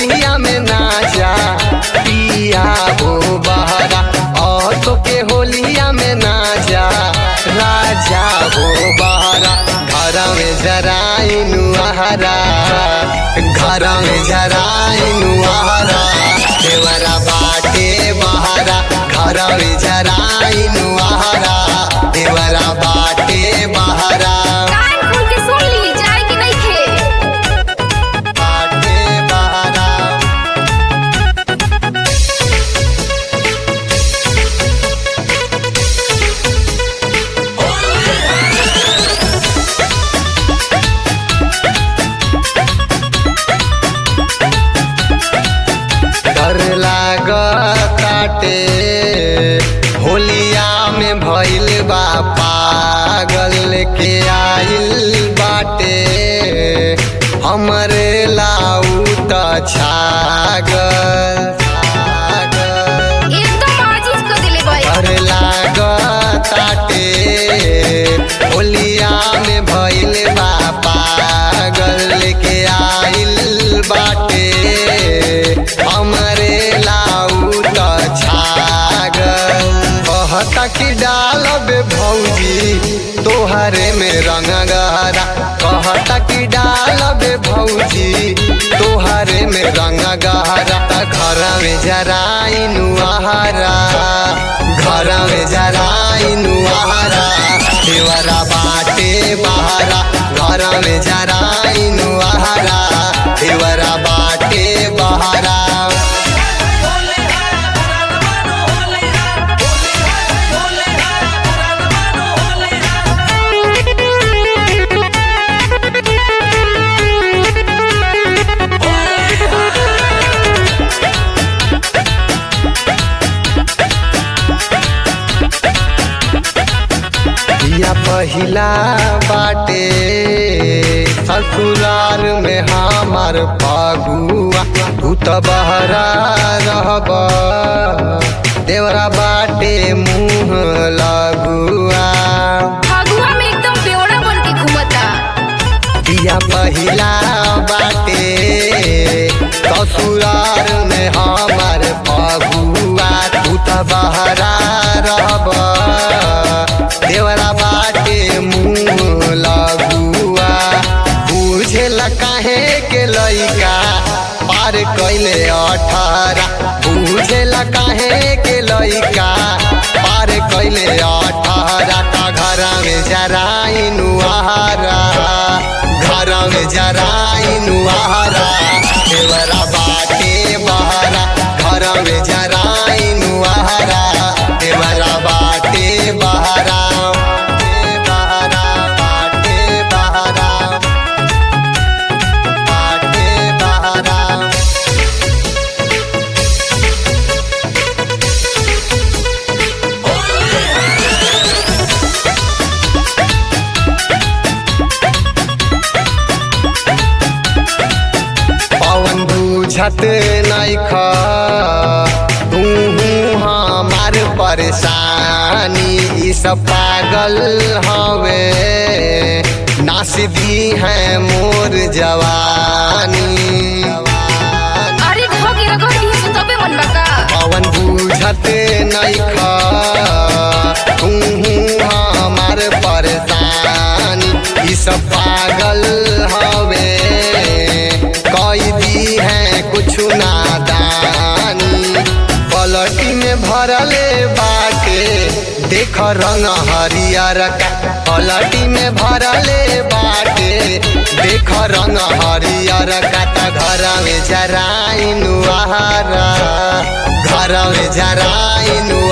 होलिया में नाचा पिया हो बहरा औसो के होलिया में नाचा राजा हो बहरा घर में जराइनु आहरा घर में जराइनु आहरा देवरा बाटे बहरा घर में जराइनु आहरा देवरा बाटे बहरा कान खोल के सुन ली जाए कि नहीं खे बाटे बहरा डर लागताटे होलिया में भइल बा पागल के आइल बाटे हमरे लाऊ त छागल छागल। एकदम आजीज कर दिले भाई डर लागताटे होलिया में भइल बा पागल के आइल बाटे हमरे लाऊ त छागल कहता कि डालब भौजी तोहरे में रंग गहरा कहता कि डालब भौजी तोहरे में रंग गहरा त घर में जराइनु आहारा घर में जराइनु आहारा देवरा बाटे बहारा घर में जराइनु आहारा देवरा बाटे बहारा या पहिला बाटे ससुराल में हमार पगुआ तू त बहरा रहब देवरा बाटे मुँह लगुआ फगुआ में एकदम बेवड़ा बन के घूमता या पहिला बाटे ससुराल में हमार पगुआ तू त बहरा रहब देवरा बाटे मुँह लगुआ बुझेला काहे के लइका पार कैले अठारह बुझेला काहे के लइका पार कैले अठारह का घर में जराइनु आहारा घर में जराइनु आहारा देवरा बाटे बहारा घर में जराइनु आहारा देवरा बाटे बहारा बहारा बाटे बहारा बाटे बहारा पवन बुझत नैख तू हमार परेशानी ई सब पागल हवे नास दी है मोर जवानी अरे घोगी रगड़ दिए सो तबे मन बका पवन बुझत नैख तू हमार परेशानी ई सब पागल हवे कई दी है कुछ नादानी पलटी में भरले बाटे देख रंग हरियर का पलटी में भरले बाटे देख रंग हरियर का त घर में जराइनु आहारा घर में जराइनु